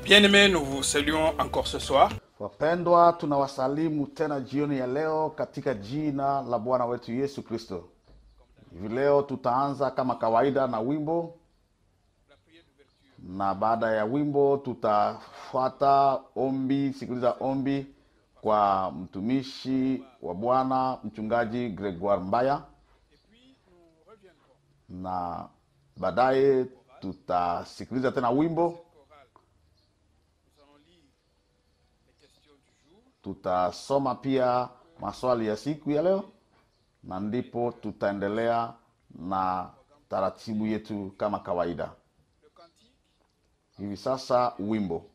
Bien-aimés, nous vous saluons encore ce soir. Wapendwa, tunawasalimu tena jioni ya leo katika jina la Bwana wetu Yesu Kristo. Hivi leo tutaanza kama kawaida na wimbo, na baada ya wimbo tutafuata ombi, sikiliza ombi kwa mtumishi wa Bwana mchungaji Gregoire Mbaya, na baadaye tutasikiliza tena wimbo tutasoma pia maswali ya siku ya leo na ndipo tutaendelea na taratibu yetu kama kawaida. Hivi sasa wimbo.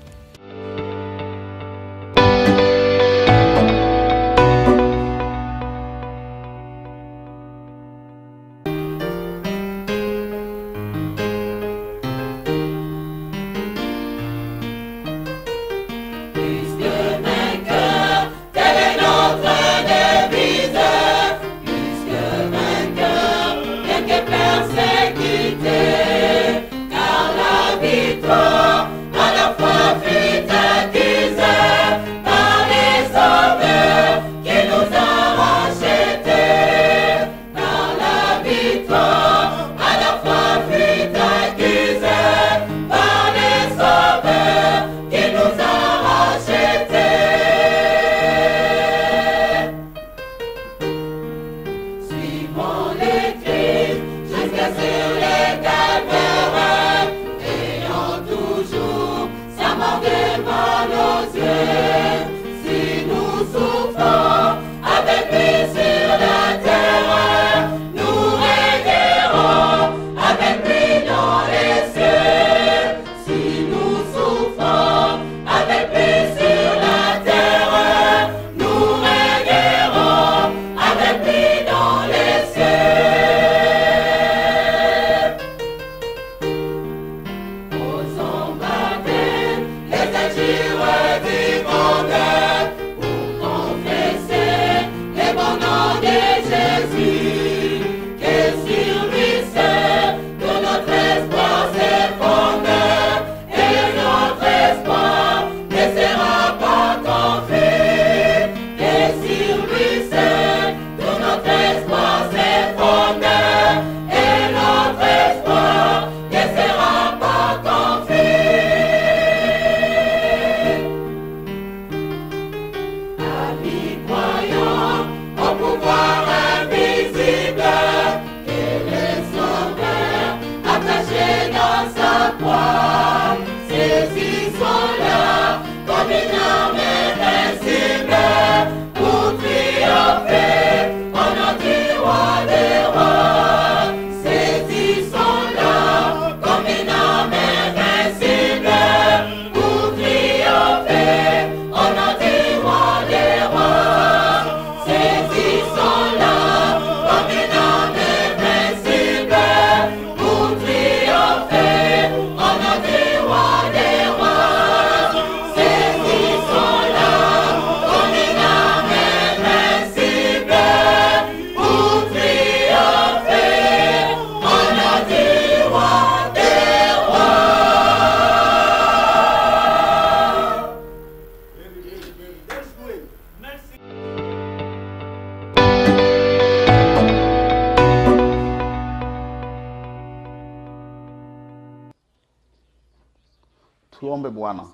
Tuombe. Bwana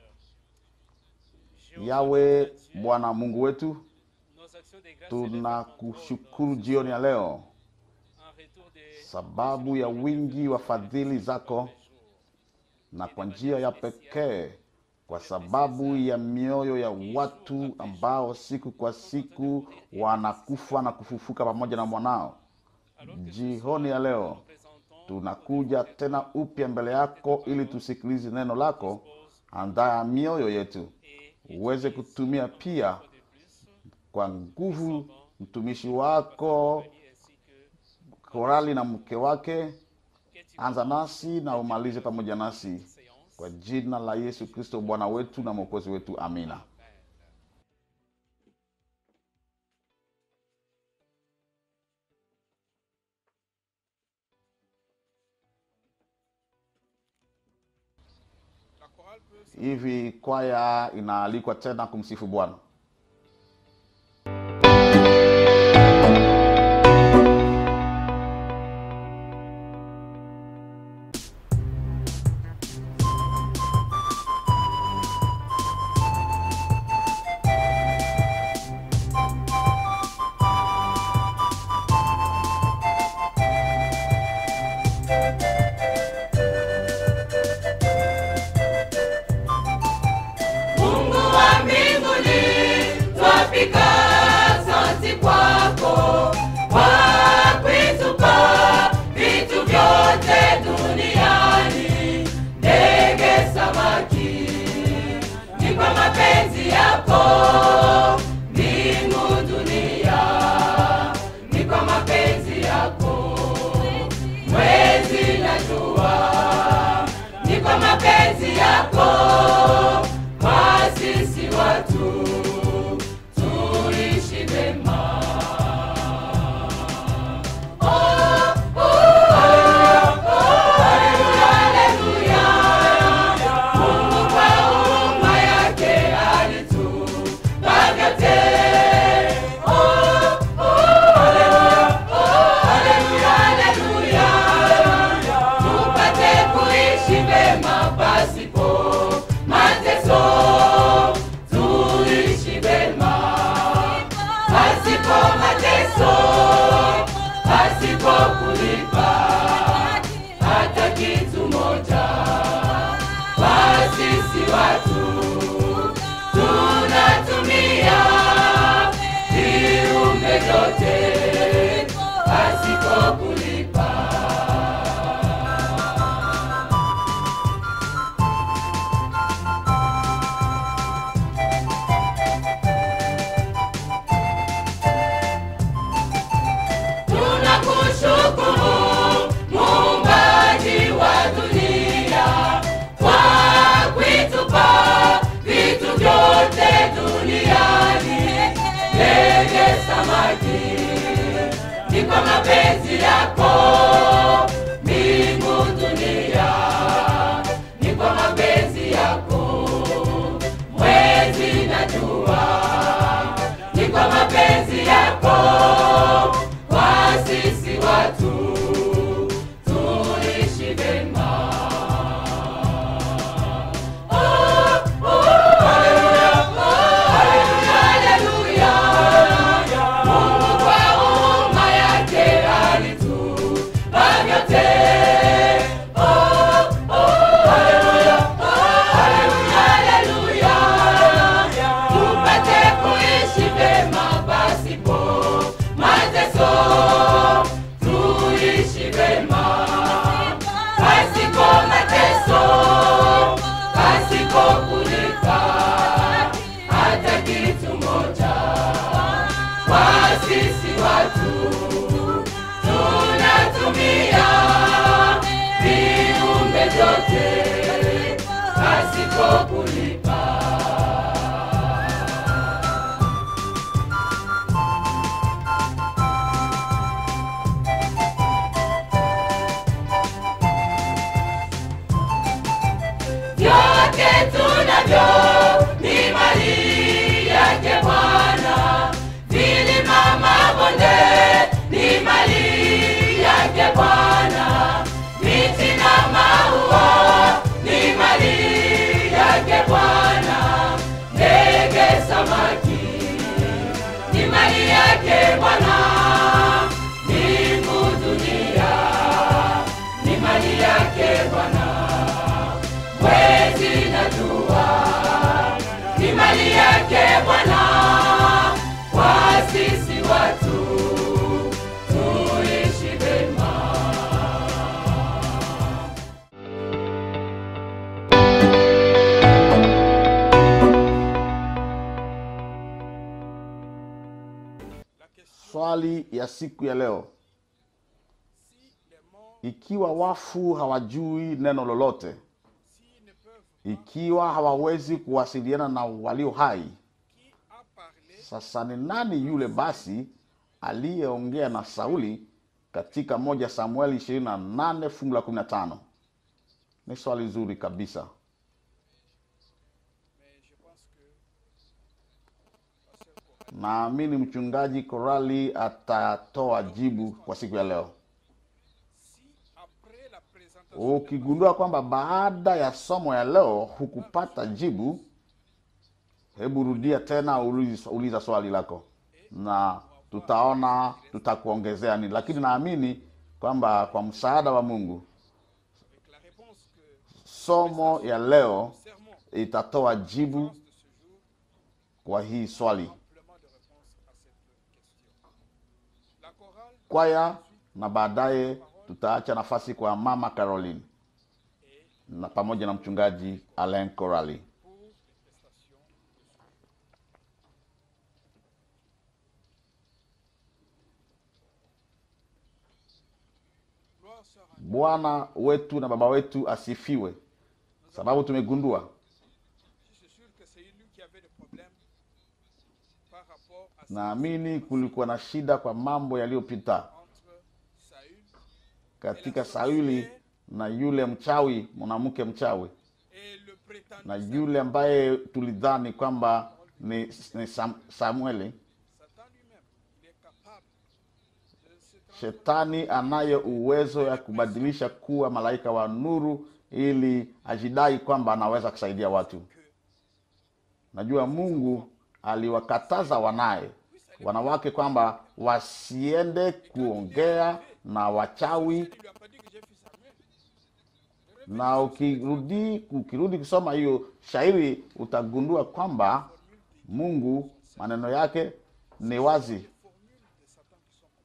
Yawe, Bwana Mungu wetu, tunakushukuru jioni ya leo sababu ya wingi wa fadhili zako, na kwa njia ya pekee kwa sababu ya mioyo ya watu ambao siku kwa siku wanakufa na kufufuka pamoja na mwanao. Jioni ya leo tunakuja tena upya mbele yako ili tusikilize neno lako. Andaa mioyo yetu uweze kutumia pia kwa nguvu mtumishi wako Korali na mke wake. Anza nasi na umalize pamoja nasi, kwa jina la Yesu Kristo Bwana wetu na mwokozi wetu, amina. hivi kwaya inaalikwa tena kumsifu bwana Mungu wa mbinguni, twafika asante kwako kwa kuitupa vitu vyote duniani, ndege, samaki, ni kwa mapenzi yako mbingu, dunia, ni kwa mapenzi yako mwezi na jua, ni kwa mapenzi yako kwa sisi watu tuishi vema. Oh, oh, haleluya, haleluya. Mungu kwa huruma yake alitupa vyote. Oh, oh, haleluya, haleluya. Tupate kuishi vema pasipo mateso, tuishi vema pasipo mateso, pasipo kulipa hata kitu moja. Kwa sisi watu tunatumia viumbe vyote pasipo kulipa. Tunakushukuru muumbaji wa dunia kwa kuitupa vitu vyote duniani, ndege, samaki, ni kwa mapenzi yako mbingu, dunia, ni kwa mapenzi yako mwezi na jua, ni kwa mapenzi yako kwa sisi watu tuishi vema. Oh, oh, haleluya, haleluya, haleluya. Mungu kwa huruma yake alitupa vyote. Oh, oh, haleluya, haleluya, haleluya. Tupate kuishi vema pasipo mateso, tuishi vema pasipo mateso, pasipo kulipa hata kitu moja. Kwa sisi watu tunatumia viumbe vyote pasipo kulipa. vyote tunavyo ni mali yake Bwana, vilima mabonde ni mali yake Bwana, miti na maua ni mali yake Bwana, ndege, samaki ni mali yake Bwana, mbingu, dunia ni mali yake Bwana mwezi na jua ni mali yake Bwana, kwa sisi watu tuishi vema. swali ya siku ya leo ikiwa wafu hawajui neno lolote ikiwa hawawezi kuwasiliana na walio hai sasa ni nani yule basi aliyeongea na sauli katika moja samueli ishirini na nane fungu la kumi na tano ni swali zuri kabisa naamini mchungaji Korali atatoa jibu kwa siku ya leo. Si après la présentation, Ukigundua kwamba baada ya somo ya leo hukupata jibu, hebu rudia tena, uliza, uliza swali lako na tutaona tutakuongezea nini, lakini naamini kwamba kwa msaada wa Mungu avec la réponse que somo ya leo le sermon itatoa jibu de ce jour, kwa hii swali. amplement de réponses à cette question. La chorale Kwaya na baadaye tutaacha nafasi kwa mama Caroline na pamoja na mchungaji Alain Corali. pour les prestations de soins. Gloire soit rendue. Bwana wetu na baba wetu asifiwe, sababu tumegundua Je suis sûr que c'est lui qui avait des problèmes par rapport à naamini kulikuwa na shida kwa mambo yaliyopita entre Saül katika Sauli na yule mchawi, mwanamke mchawi, et le prétendu na Saül. yule ambaye tulidhani kwamba ni, ni Sam, Samueli. Satan lui-même, il est capable de se transformer Shetani anayo uwezo ya kubadilisha kuwa malaika wa nuru ili ajidai kwamba anaweza kusaidia watu. Najua Mungu aliwakataza wanaye wanawake kwamba wasiende kuongea na wachawi, Il lui a pas dit que j'ai fait Samuel. na ukirudi ukirudi kusoma hiyo shairi utagundua kwamba Mungu maneno yake ni wazi, Formules de Satan qui sont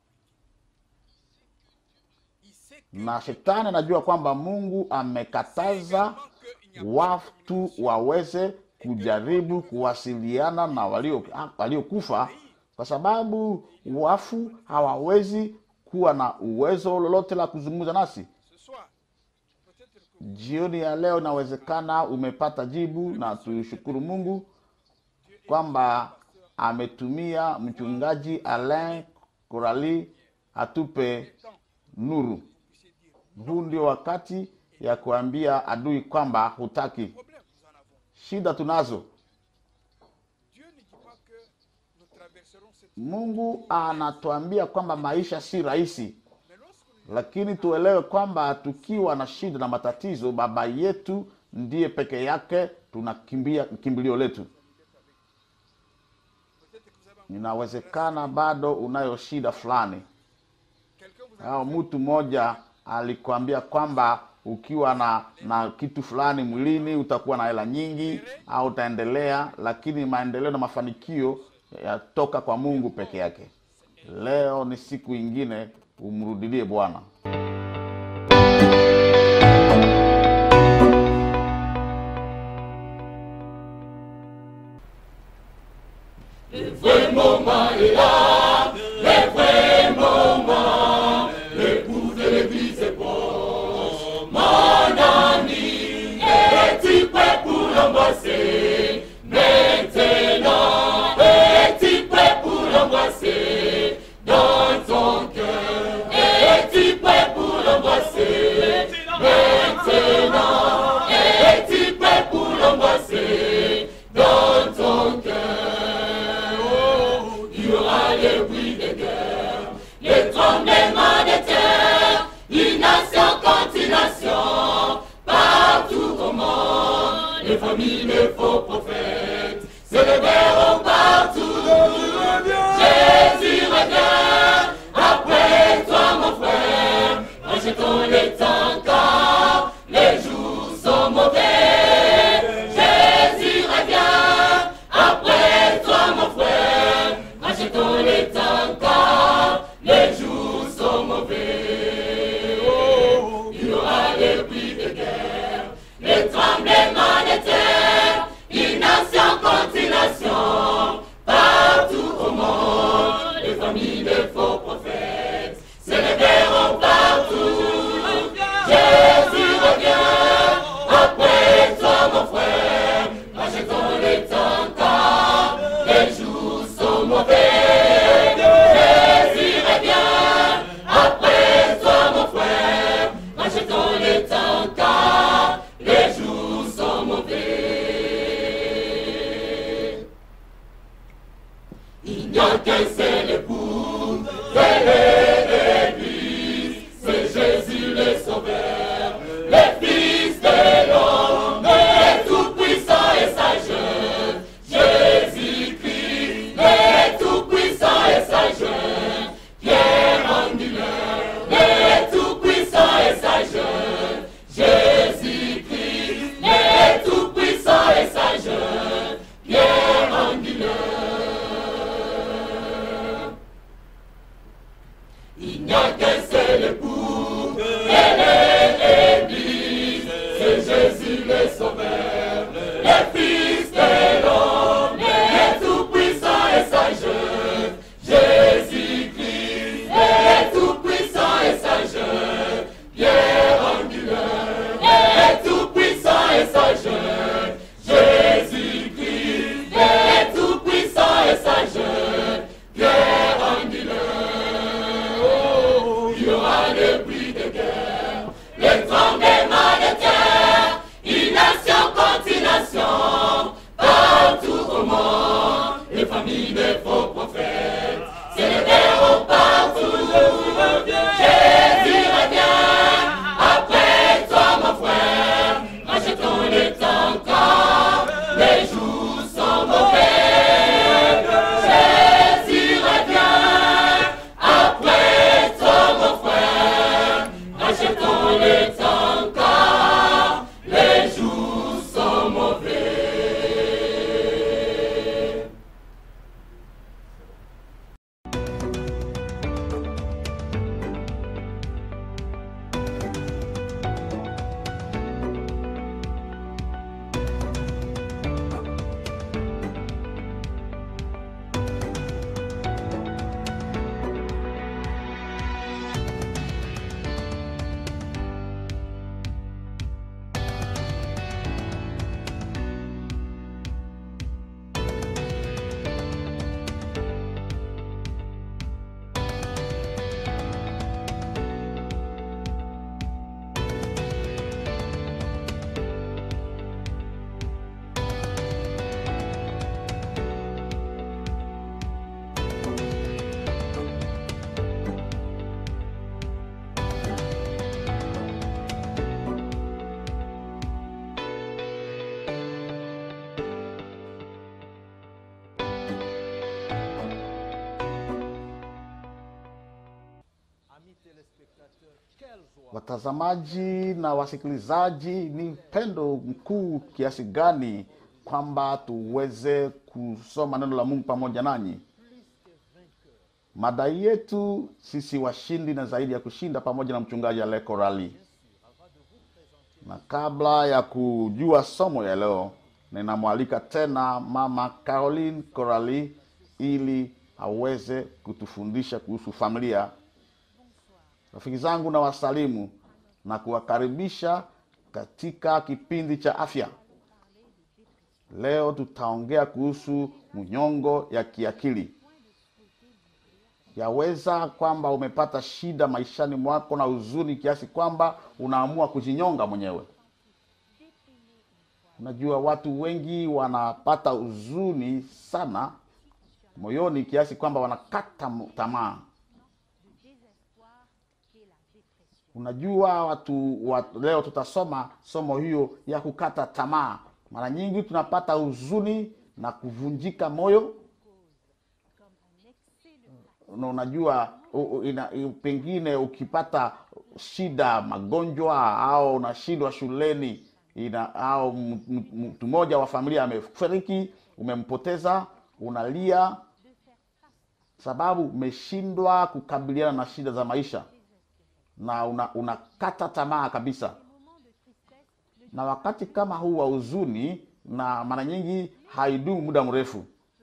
compliquées. Il sait que na shetani anajua kwamba Mungu amekataza qu'il n'y a watu waweze kujaribu kuwasiliana na walio waliokufa kwa sababu wafu hawawezi kuwa na uwezo lolote la kuzungumza nasi. ce soir, peut-être que Jioni ya leo inawezekana umepata jibu, na tushukuru Mungu kwamba ametumia mchungaji Alain Korali atupe nuru. puissiez dire Huu ndio wakati ya kuambia adui kwamba hutaki. problème, nous en avons. Shida tunazo. Dieu ne dit pas que nous traverserons cette Mungu anatuambia kwamba maisha si rahisi, Mais lorsque nous lakini tuelewe kwamba tukiwa na shida na matatizo, baba yetu ndiye peke yake tunakimbia kimbilio letu. peut-être que vous avez Inawezekana bado unayo shida fulani, quelqu'un vous a au mtu mmoja alikwambia kwamba ukiwa na na kitu fulani mwilini utakuwa na hela nyingi au utaendelea, lakini maendeleo na mafanikio yatoka kwa Mungu peke yake. Leo ni siku ingine, umrudilie Bwana. Est-il prêt pour Watazamaji na wasikilizaji, ni pendo mkuu kiasi gani kwamba tuweze kusoma neno la Mungu pamoja nanyi. Mada yetu sisi washindi na zaidi ya kushinda, pamoja na mchungaji Ale Korali. Na kabla ya kujua somo ya leo, ninamwalika tena mama Caroline Korali ili aweze kutufundisha kuhusu familia. Rafiki zangu na wasalimu na kuwakaribisha katika kipindi cha afya. Leo tutaongea kuhusu mnyongo ya kiakili. Yaweza kwamba umepata shida maishani mwako na huzuni kiasi kwamba unaamua kujinyonga mwenyewe. Unajua, watu wengi wanapata huzuni sana moyoni kiasi kwamba wanakata tamaa. Unajua watu, watu leo tutasoma somo hiyo ya kukata tamaa. Mara nyingi tunapata huzuni na kuvunjika moyo na unajua u, u, ina, u, pengine ukipata shida magonjwa au unashindwa shuleni ina, au mtu mmoja wa familia amefariki, umempoteza, unalia sababu umeshindwa kukabiliana na shida za maisha na unakata una tamaa kabisa. Na wakati kama huu wa huzuni, na mara nyingi haidumu muda mrefu,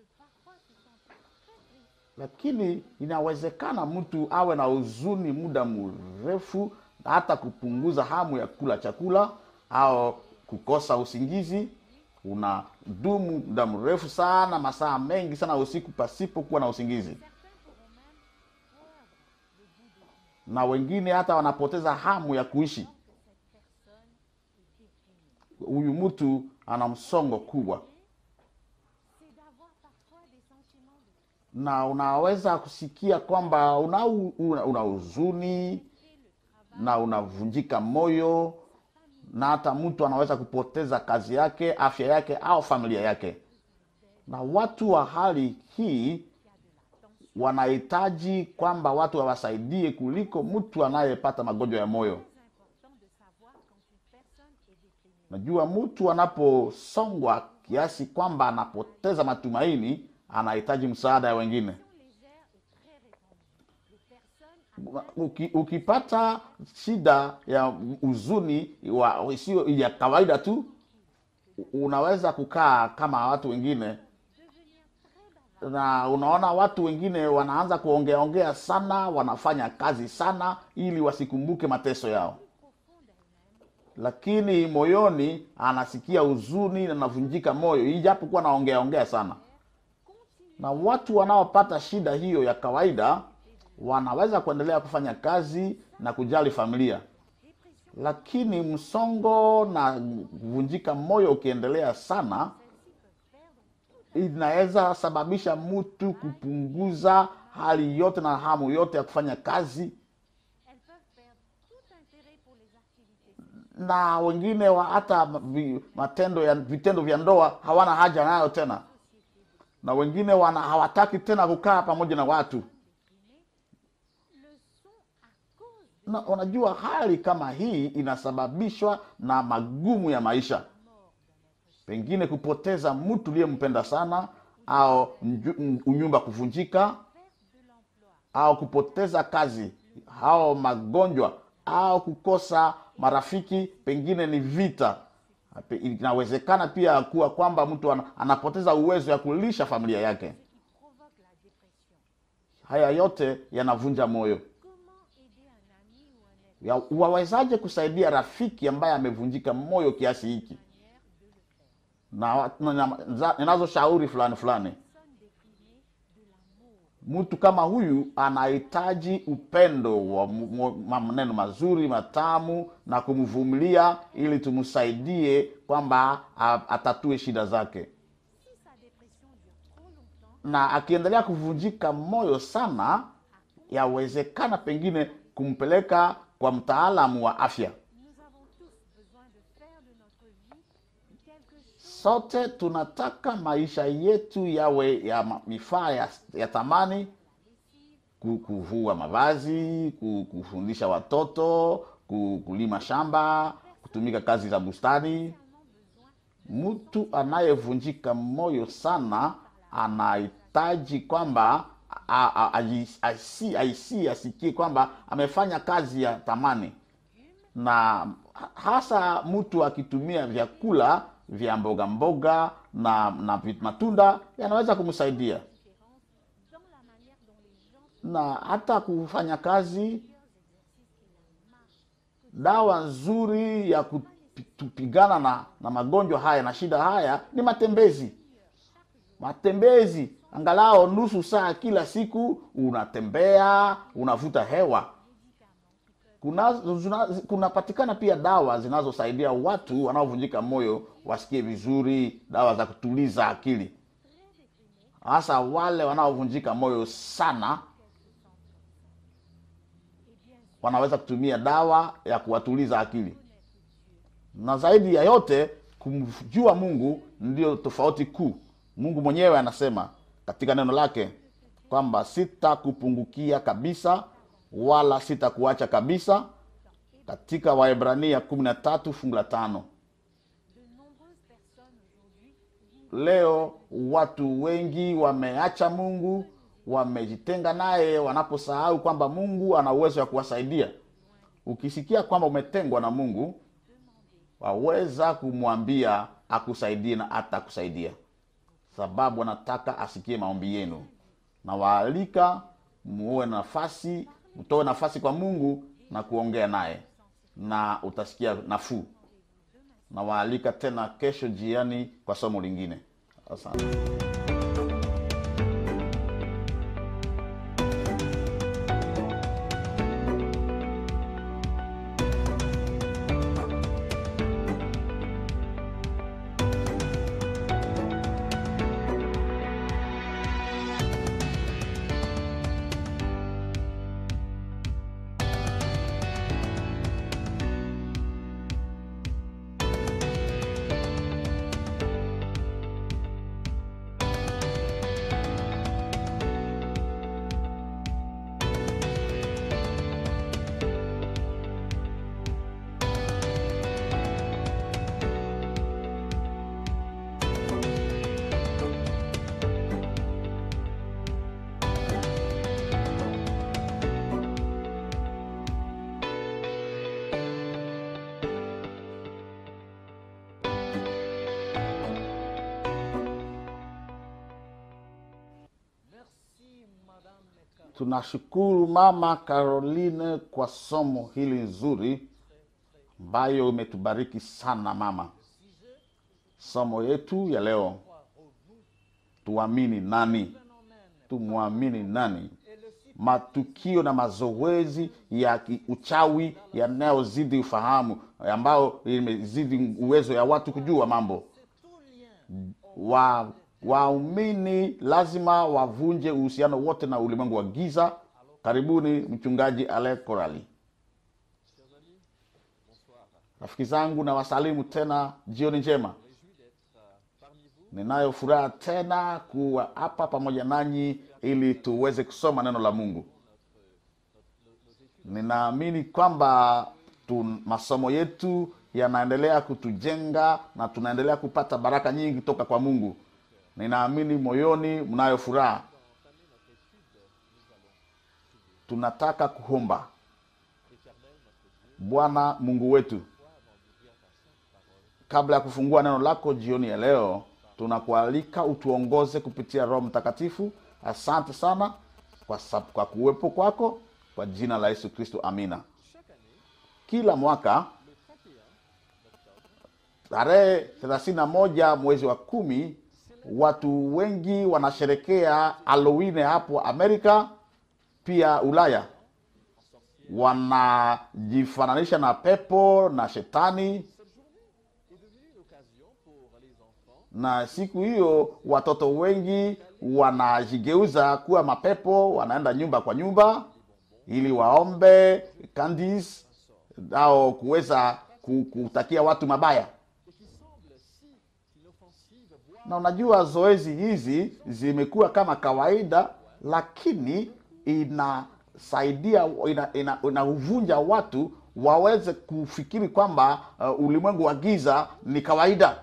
lakini inawezekana mtu awe na huzuni muda mrefu, hata kupunguza hamu ya kula chakula au kukosa usingizi. Unadumu muda mrefu sana, masaa mengi sana usiku pasipo kuwa na usingizi na wengine hata wanapoteza hamu ya kuishi. Huyu mtu ana msongo kubwa, na unaweza kusikia kwamba una una huzuni na unavunjika moyo, na hata mtu anaweza kupoteza kazi yake, afya yake, au familia yake. Na watu wa hali hii wanahitaji kwamba watu wawasaidie kuliko mtu anayepata magonjwa ya moyo. Najua mtu anaposongwa kiasi kwamba anapoteza matumaini, anahitaji msaada ya wengine. Uki, ukipata shida ya huzuni isiyo ya kawaida tu, unaweza kukaa kama watu wengine na unaona watu wengine wanaanza kuongea ongea sana, wanafanya kazi sana ili wasikumbuke mateso yao, lakini moyoni anasikia huzuni na anavunjika moyo, ijapokuwa anaongea ongea sana. Na watu wanaopata shida hiyo ya kawaida wanaweza kuendelea kufanya kazi na kujali familia, lakini msongo na kuvunjika moyo ukiendelea sana inaweza sababisha mtu kupunguza hali yote na hamu yote ya kufanya kazi elles peuvent perdre tout intérêt pour les activités. na wengine wa hata vi- matendo ya vitendo vya ndoa hawana haja nayo tena na wengine wana hawataki tena kukaa pamoja na watu Le sont à cause de na unajua hali kama hii inasababishwa na magumu ya maisha pengine kupoteza mtu uliyempenda sana au nju- unyumba kuvunjika perte de l'emploi, au kupoteza kazi au magonjwa au kukosa marafiki pengine ni vita Pe- inawezekana pia kuwa kwamba mtu ana- anapoteza uwezo ya kulisha familia yake qui provoque la dépression. haya yote yanavunja moyo Comment aider un ami ou un être Ya- wawezaje kusaidia rafiki ambaye amevunjika moyo kiasi hiki manière de le faire na na- na- ninazo shauri fulani fulani Personne déprimée de l'amour. mtu kama huyu anahitaji upendo wa mu- mu- maneno mazuri matamu na kumvumilia ili tumsaidie kwamba a- atatue shida zake Si sa dépression dure trop longtemps, na akiendelea kuvunjika moyo sana yawezekana pengine kumpeleka kwa mtaalamu wa afya nous avons tous besoin de faire de notre vie quelque chose sote tunataka maisha yetu yawe ya ma- mifaa ya, ya thamani ku- kuvua mavazi ku- kufundisha watoto ku- kulima shamba kutumika kazi za bustani mtu anayevunjika moyo sana anahitaji kwamba a- a- aji- asi- aisi asikie kwamba amefanya kazi ya thamani na hasa mtu akitumia vyakula vya mboga mboga na, na vit- matunda yanaweza kumsaidia différence dans la manière dont les gens se na hata kufanya kazi meilleurs exercices que la marche. dawa nzuri ya kupigana na, na magonjwa haya na shida haya ni matembezi matembezi angalau nusu saa kila siku unatembea unavuta hewa kuna zuna- kunapatikana pia dawa zinazosaidia watu wanaovunjika moyo wasikie vizuri dawa za kutuliza akili hasa wale wanaovunjika moyo sana wanaweza kutumia dawa ya kuwatuliza akili na zaidi ya yote kumjua mungu ndio tofauti kuu mungu mwenyewe anasema katika neno lake kwamba sitakupungukia kabisa wala sitakuacha kabisa katika waebrania kumi na tatu fungu la tano De nombreuses personnes aujourd'hui vivent leo watu wengi wameacha mungu wamejitenga naye wanaposahau kwamba mungu ana uwezo wa kuwasaidia ukisikia kwamba umetengwa na mungu waweza kumwambia akusaidie na atakusaidia sababu anataka asikie maombi yenu na waalika muwe nafasi mtoe nafasi kwa mungu na kuongea naye na utasikia nafuu na waalika tena kesho jiani kwa somo lingine asante tunashukuru mama caroline kwa somo hili nzuri ambayo imetubariki sana mama somo yetu ya leo tuamini nani tumwamini nani matukio na mazoezi ya ki- uchawi yanayozidi ufahamu ambayo imezidi uwezo ya watu kujua mambo wa waumini lazima wavunje uhusiano wote na ulimwengu wa giza karibuni mchungaji ale korali rafiki zangu na wasalimu tena jioni njema ninayo furaha tena kuwa hapa pamoja nanyi ili tuweze kusoma neno la mungu ninaamini kwamba tu, masomo yetu yanaendelea kutujenga na tunaendelea kupata baraka nyingi toka kwa mungu ninaamini moyoni mnayo furaha tunataka kuomba bwana mungu wetu kabla ya kufungua neno lako jioni ya leo tunakualika utuongoze kupitia roho mtakatifu asante sana kwa, sab- kwa kuwepo kwako kwa jina la yesu kristo amina kila mwaka tarehe thelathini na moja mwezi wa kumi watu wengi wanasherekea halloween hapo amerika pia ulaya wanajifananisha na pepo na shetani na siku hiyo watoto wengi wanajigeuza kuwa mapepo wanaenda nyumba kwa nyumba ili waombe candies au kuweza ku- kutakia watu mabaya na unajua zoezi hizi zimekuwa kama kawaida lakini inasaidia ina, ina, inauvunja watu waweze kufikiri kwamba uh, ulimwengu wa giza ni kawaida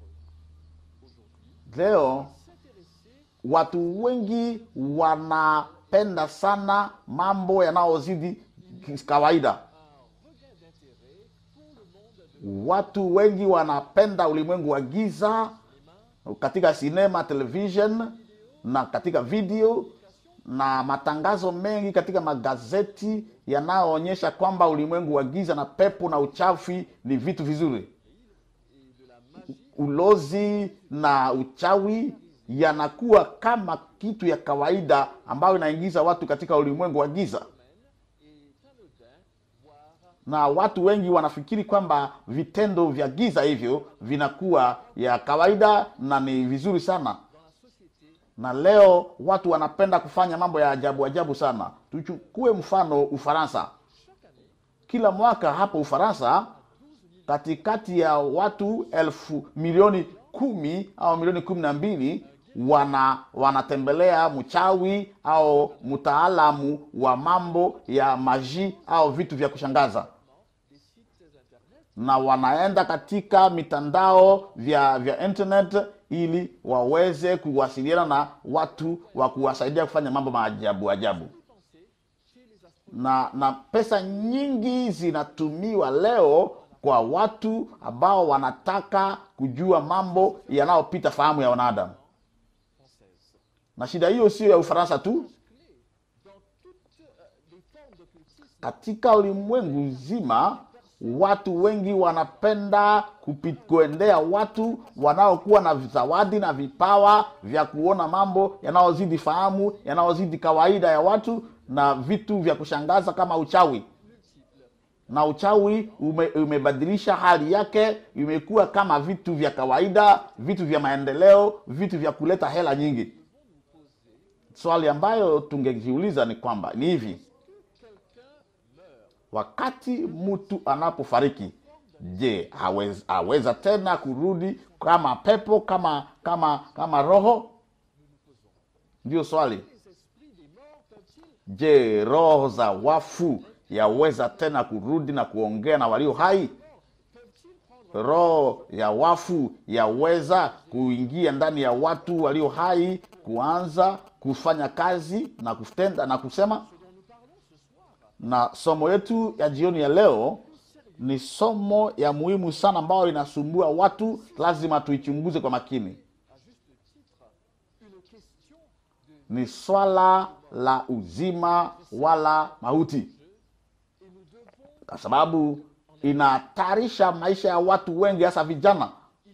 leo watu wengi wanapenda sana mambo yanayozidi kawaida watu wengi wanapenda ulimwengu wa giza katika sinema television na katika video na matangazo mengi katika magazeti yanayoonyesha kwamba ulimwengu wa giza na pepo na uchafi ni vitu vizuri ulozi na uchawi yanakuwa kama kitu ya kawaida ambayo inaingiza watu katika ulimwengu wa giza na watu wengi wanafikiri kwamba vitendo vya giza hivyo vinakuwa ya kawaida na ni vizuri sana na leo watu wanapenda kufanya mambo ya ajabu ajabu sana tuchukue mfano ufaransa kila mwaka hapo ufaransa katikati ya watu elfu milioni kumi au milioni kumi na mbili wana wanatembelea mchawi au mtaalamu wa mambo ya maji au vitu vya kushangaza na wanaenda katika mitandao vya vya internet ili waweze kuwasiliana na watu wa kuwasaidia kufanya mambo maajabu ajabu na na pesa nyingi zinatumiwa leo kwa watu ambao wanataka kujua mambo yanayopita fahamu ya wanadamu na shida hiyo sio ya ufaransa tu katika ulimwengu nzima watu wengi wanapenda kupi- kuendea watu wanaokuwa na zawadi na vipawa vya kuona mambo yanayozidi fahamu yanayozidi kawaida ya watu na vitu vya kushangaza kama uchawi na uchawi ume, umebadilisha hali yake imekuwa kama vitu vya kawaida vitu vya maendeleo vitu vya kuleta hela nyingi swali ambayo tungejiuliza ni kwamba ni hivi wakati mtu anapofariki je aweza, aweza tena kurudi kama pepo kama kama kama roho ndio swali je roho za wafu yaweza tena kurudi na kuongea na walio hai roho ya wafu yaweza kuingia ndani ya watu walio hai kuanza kufanya kazi na kutenda na kusema na somo yetu ya jioni ya leo ni somo ya muhimu sana ambayo inasumbua watu lazima tuichunguze kwa makini ni swala la uzima wala mauti kwa sababu inahatarisha maisha ya watu wengi hasa vijana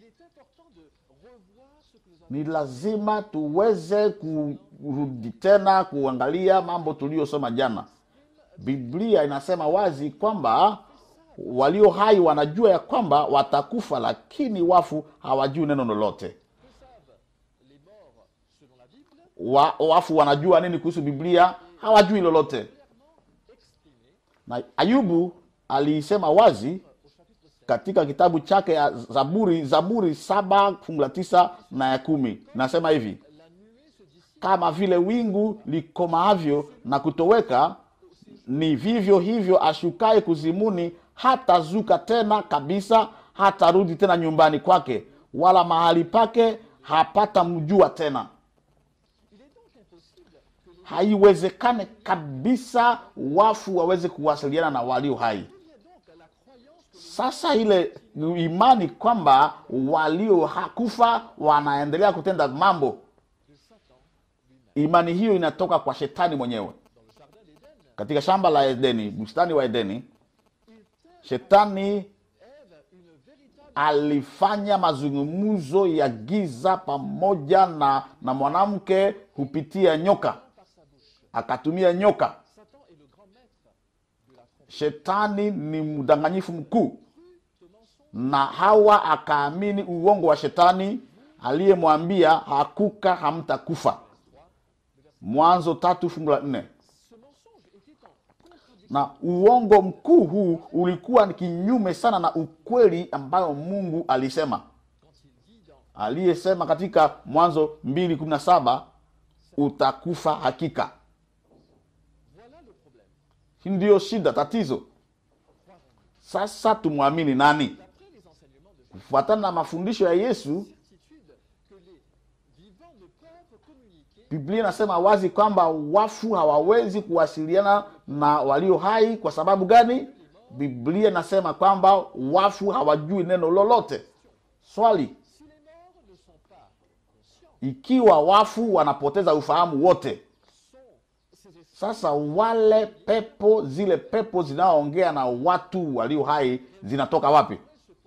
ni lazima tuweze kurudi tena kuangalia mambo tuliyosoma jana biblia inasema wazi kwamba walio hai wanajua ya kwamba watakufa lakini wafu hawajui neno lolote wa, wafu wanajua nini kuhusu biblia hawajui lolote na ayubu aliisema wazi katika kitabu chake ya zaburi zaburi saba fungu la tisa na ya kumi nasema hivi kama vile wingu likomaavyo na kutoweka ni vivyo hivyo ashukaye kuzimuni hatazuka tena kabisa hatarudi tena nyumbani kwake wala mahali pake hapata mjua tena haiwezekane kabisa wafu waweze kuwasiliana na walio hai sasa ile imani kwamba walio ha- kufa wanaendelea kutenda mambo imani hiyo inatoka kwa shetani mwenyewe katika shamba la edeni bustani wa edeni shetani alifanya mazungumzo ya giza pamoja na, na mwanamke kupitia nyoka akatumia nyoka shetani ni mdanganyifu mkuu na hawa akaamini uongo wa shetani aliyemwambia hakuka hamtakufa mwanzo tatu fungu la nne na uongo mkuu huu ulikuwa ni kinyume sana na ukweli ambayo mungu alisema aliyesema katika mwanzo mbili kumi na saba utakufa hakika hii ndiyo shida tatizo sasa tumwamini nani kufuatana na mafundisho ya yesu biblia inasema wazi kwamba wafu hawawezi kuwasiliana na walio hai kwa sababu gani biblia inasema kwamba wafu hawajui neno lolote swali ikiwa wafu wanapoteza ufahamu wote sasa wale pepo zile pepo zinaoongea na watu walio hai zinatoka wapi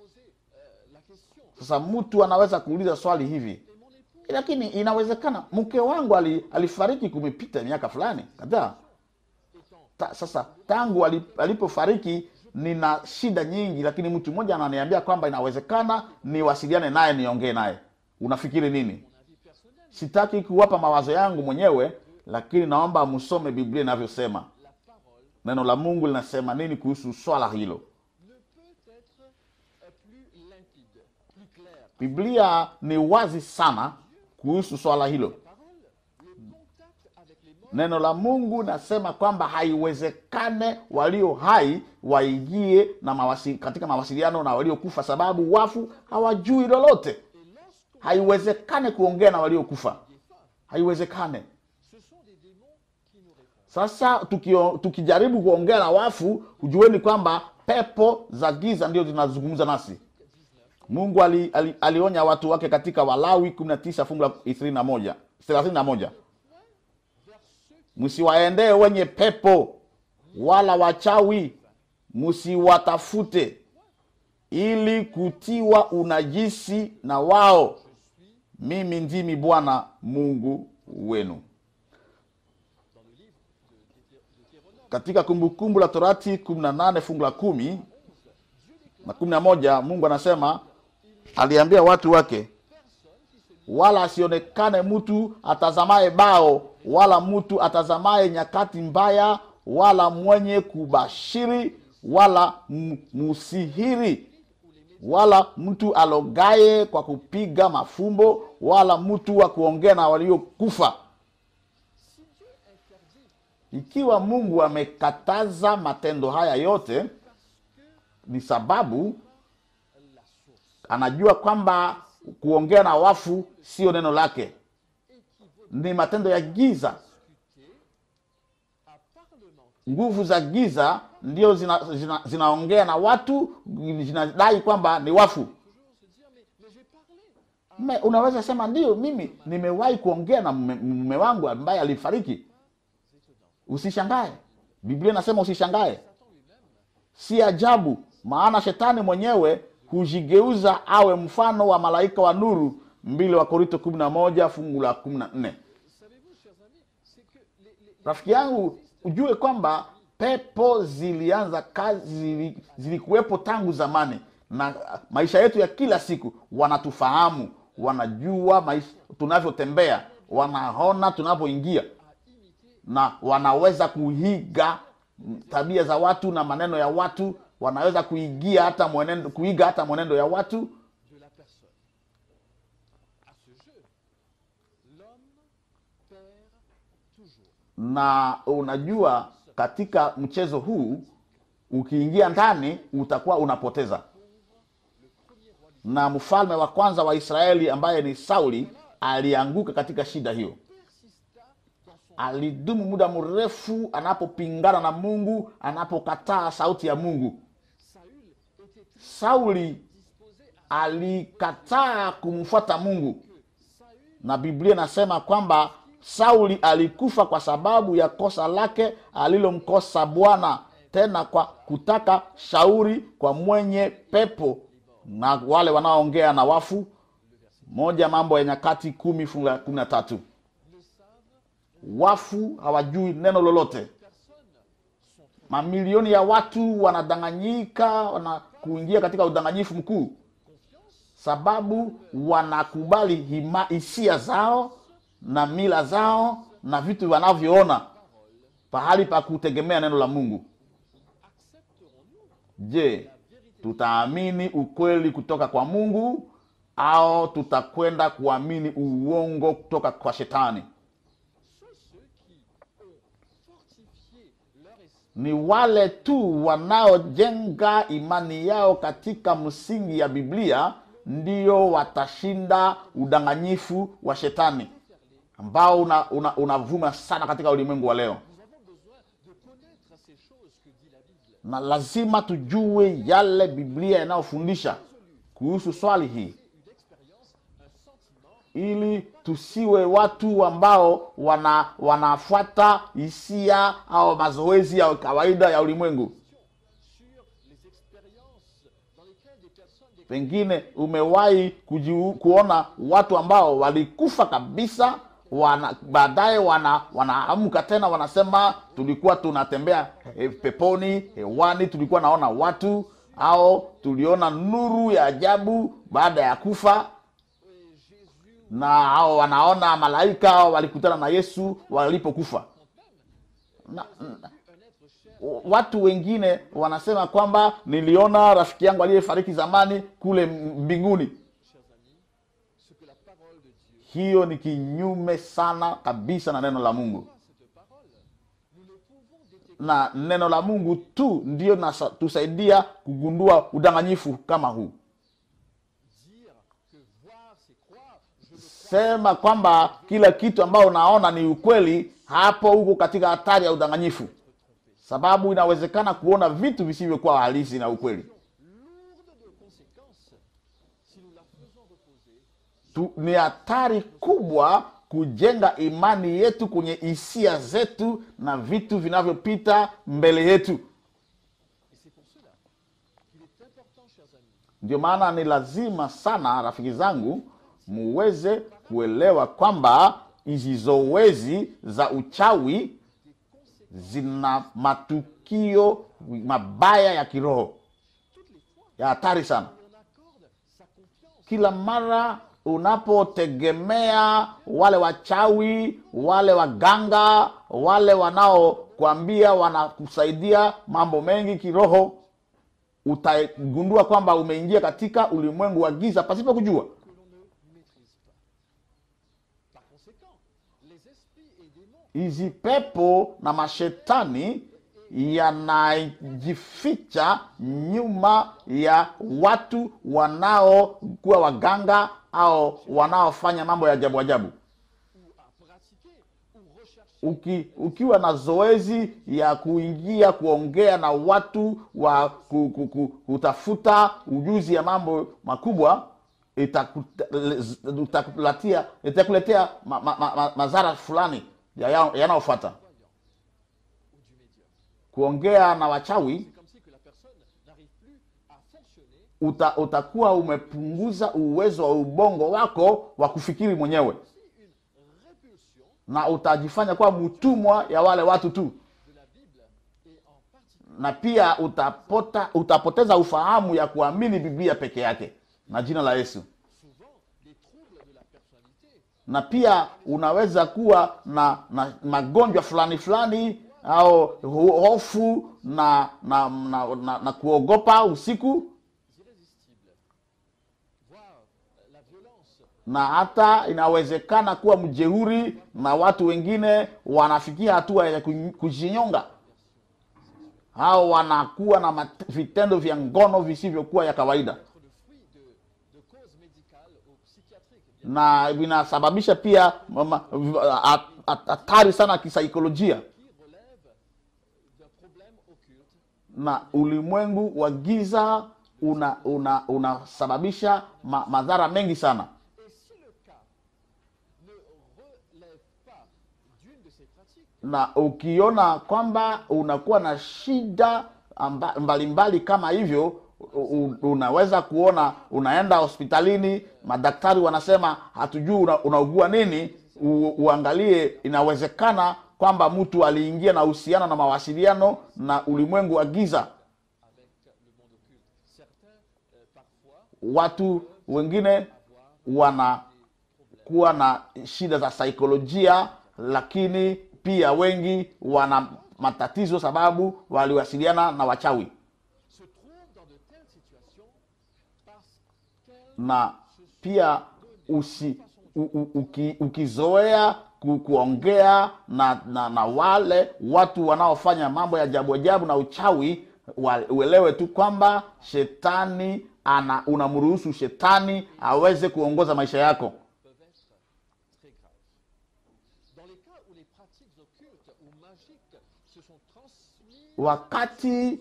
sasa mtu anaweza kuuliza swali hivi lakini inawezekana mke wangu ali, alifariki kumepita miaka fulani kadhaa Ta, sasa tangu ali- alipofariki nina shida nyingi lakini mtu mmoja ananiambia kwamba inawezekana niwasiliane naye niongee naye unafikiri nini sitaki kuwapa mawazo yangu mwenyewe lakini naomba msome biblia inavyosema neno la mungu linasema nini kuhusu swala hilo biblia ni wazi sana kuhusu swala hilo neno la mungu nasema kwamba haiwezekane walio hai waingie na mawasi, katika mawasiliano na waliokufa sababu wafu hawajui lolote haiwezekane kuongea na waliokufa haiwezekane sasa tukio, tukijaribu kuongea na wafu hujueni kwamba pepo za giza ndio zinazungumza nasi mungu ali, ali, alionya watu wake katika walawi 19 fungu la 21 31 msiwaendee wenye pepo wala wachawi msiwatafute ili kutiwa unajisi na wao mimi ndimi bwana mungu wenu katika kumbukumbu la torati 18 fungu la kumi na kumi na moja mungu anasema aliambia watu wake wala asionekane mtu atazamaye bao wala mtu atazamaye nyakati mbaya wala mwenye kubashiri wala m- musihiri wala mtu alogaye kwa kupiga mafumbo wala mtu wa kuongea na waliokufa ikiwa mungu amekataza matendo haya yote ni sababu anajua kwamba kuongea na wafu sio neno lake ni matendo ya giza nguvu za giza ndio zinaongea zina, zinaongea na watu zinadai kwamba ni wafu Me, unaweza sema ndio mimi nimewahi kuongea na mume mume wangu ambaye alifariki usishangae biblia inasema usishangae si ajabu maana shetani mwenyewe hujigeuza awe mfano wa malaika wa nuru mbili wa korinto kumi na moja fungu la kumi na nne rafiki yangu ujue kwamba pepo zilianza kazi zili- zilikuwepo tangu zamani na maisha yetu ya kila siku wanatufahamu wanajua maisha tunavyotembea wanaona tunapoingia na wanaweza kuiga tabia za watu na maneno ya watu wanaweza kuigia hata mwenendo, kuiga hata mwenendo ya watu de la personne. À ce jeu, l'homme perd toujours. na unajua katika mchezo huu ukiingia ndani utakuwa unapoteza na mfalme wa kwanza wa israeli ambaye ni sauli alianguka katika shida hiyo Persista dans son alidumu muda mrefu anapopingana na mungu anapokataa sauti ya mungu Saül était très sauli disposé à alikataa kumfuata mungu Saül na biblia inasema kwamba sauli alikufa kwa sababu ya kosa lake alilomkosa bwana tena kwa kutaka shauri kwa mwenye pepo na wale wanaoongea na wafu moja mambo ya nyakati kumi fungu la kumi na tatu ne savent wafu hawajui neno lolote personne sont trompés. mamilioni ya watu wanadanganyika wana kuingia katika udanganyifu mkuu sababu wanakubali hima hisia zao na mila zao na vitu wanavyoona pahali pa kutegemea neno la mungu Accepterons-nous je tutaamini ukweli kutoka kwa mungu au tutakwenda kuamini uongo kutoka kwa shetani ceux, ceux qui ont fortifié leur esprit ni wale tu wanaojenga imani yao katika msingi ya biblia ndio watashinda udanganyifu wa shetani ambao unavuma una, unavuma sana katika ulimwengu wa leo Nous avons besoin de connaître ces choses que dit la Bible. na lazima tujue yale biblia yanayofundisha kuhusu swali hii Une expérience, un sentiment ili tusiwe watu ambao wana wanafuata hisia au mazoezi ya kawaida ya ulimwengu sur les expériences dans lesquelles des personnes, des pengine umewahi kujiu- kuona watu ambao walikufa kabisa wana baadaye wana wanaamka tena wanasema tulikuwa tunatembea eh, peponi hewani tulikuwa naona watu au tuliona nuru ya ajabu baada ya kufa euh, Jésus na hao wanaona malaika walikutana na yesu walipokufa na, na, un être cher, watu wengine wanasema kwamba niliona rafiki yangu aliyefariki zamani kule mbinguni chers amis, ce que la parole de Dieu, hiyo ni kinyume sana kabisa na neno la mungu cette parole, nous ne pouvons détecter na neno la mungu tu ndiyo nasa- tusaidia kugundua udanganyifu kama huu dire que voir c'est croire. Je veux sema kwamba kila kitu ambao unaona ni ukweli hapo huko katika hatari ya udanganyifu sababu inawezekana kuona vitu visivyokuwa halisi na ukweli lourde de conséquences si nous la faisons reposer tu, ni hatari kubwa kujenga imani yetu kwenye hisia zetu na vitu vinavyopita mbele yetu Et c'est pour cela qu'il est important, chers amis, ndio maana ni lazima sana rafiki zangu muweze kuelewa kwamba hizi zoezi za uchawi zina matukio mabaya ya kiroho toutes les fois ya hatari sana où on accorde sa confiance kila mara unapotegemea wale wachawi wale waganga wale wanaokwambia wanakusaidia mambo mengi kiroho utagundua kwamba umeingia katika ulimwengu wa giza pasipo kujua que l'on ne maîtrise pas. Par conséquent, les esprits et démons hizi pepo na mashetani yanajificha nyuma ya watu wanaokuwa waganga au wanaofanya mambo ya ajabu ajabu ou à pratiquer ou rechercher Uki, ukiwa na zoezi ya kuingia kuongea na watu wa ku, ku, ku, kutafuta ujuzi ya mambo makubwa itakuta- itakuletea itakuletea ma, ma, ma, ma, madhara fulani ya- ya- yanayofuata ou du médium. kuongea na wachawi C'est comme si que la personne n'arrive plus à fonctionner uta, utakuwa umepunguza uwezo wa ubongo wako wa kufikiri mwenyewe aussi une répulsion na utajifanya kuwa mtumwa ya wale watu tu de la Bible et en particulier na pia utapota, utapoteza ufahamu ya kuamini biblia peke yake na jina la yesu souvent les troubles de la personnalité na pia unaweza kuwa na, na magonjwa fulani fulani au ho- hofu na na, na, na, na kuogopa usiku irrésistibles, voire euh, la violence, na hata inawezekana kuwa mjeuri na watu wengine wanafikia hatua ya ku- kujinyonga au wanakuwa na mat- vitendo vya ngono visivyokuwa ya kawaida être le fruit de, de causes médicales ou psychiatriques. Bien na vinasababisha pia mama- v- a- a- hatari sana kisaikolojia qui relève d'un problème occulte na ulimwengu wa giza una una unasababisha ma, madhara mengi sana Et si le cas ne relève pas d'une de ces pratiques, na ukiona kwamba unakuwa na shida amba- mbalimbali kama hivyo u- u- unaweza kuona unaenda hospitalini madaktari wanasema hatujui una, unaugua nini u, uangalie inawezekana kwamba mtu aliingia na uhusiano na mawasiliano na ulimwengu wa giza avec le monde occulte, certains, euh, parfois, watu wengine wanakuwa na shida za saikolojia lakini pia wengi wana matatizo sababu waliwasiliana na wachawi se trouvent dans de telles situations parce qu'elles na pia usi, u, u, uki, ukizoea ku, kuongea na, na, na wale watu wanaofanya mambo ya ajabu ajabu na uchawi wa- uelewe tu kwamba shetani ana unamruhusu shetani aweze kuongoza maisha yako peuvent être très graves. Dans les cas où les pratiques occultes ou magiques se sont transmises wakati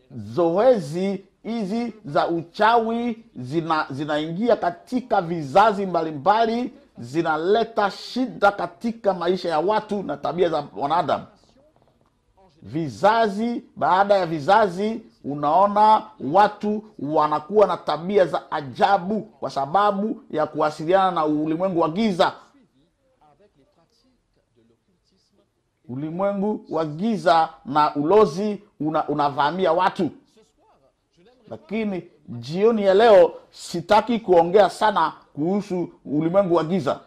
zoezi hizi za uchawi zina zinaingia katika vizazi mbalimbali zinaleta shida katika maisha ya watu na tabia za wanadamu vizazi baada ya vizazi unaona watu wanakuwa na tabia za ajabu kwa sababu ya kuwasiliana na ulimwengu wa giza avec les pratiques de l'occultisme, ulimwengu wa giza na ulozi una, unavamia watu ce soir, je n'aimerais lakini jioni ya leo sitaki kuongea sana kuhusu ulimwengu wa giza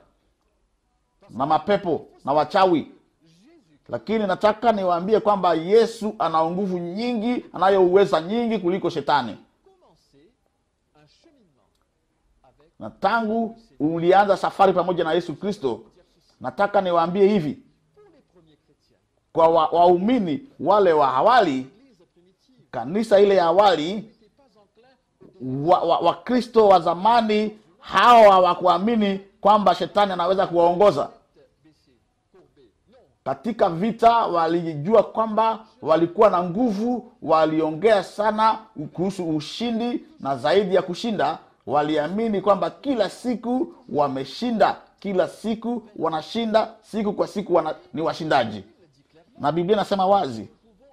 na mapepo na wachawi lakini nataka niwaambie kwamba yesu ana nguvu nyingi anayo uweza nyingi kuliko shetani commencer un cheminement avec na tangu ulianza safari pamoja na yesu kristo nataka niwaambie hivi pour les premiers chrétiens. kwa wa- waumini wale wa awali L'Église primitive kanisa ile ya awali n'était pas enclin wakristo wa, wakristo wa zamani hawa hawakuamini kwamba shetani anaweza kuwaongoza baissée, courbée. Non, katika vita walijua kwamba walikuwa na nguvu waliongea sana kuhusu ushindi na zaidi ya kushinda waliamini kwamba kila siku wameshinda kila siku wanashinda siku kwa siku wana, ni washindaji na biblia inasema wazi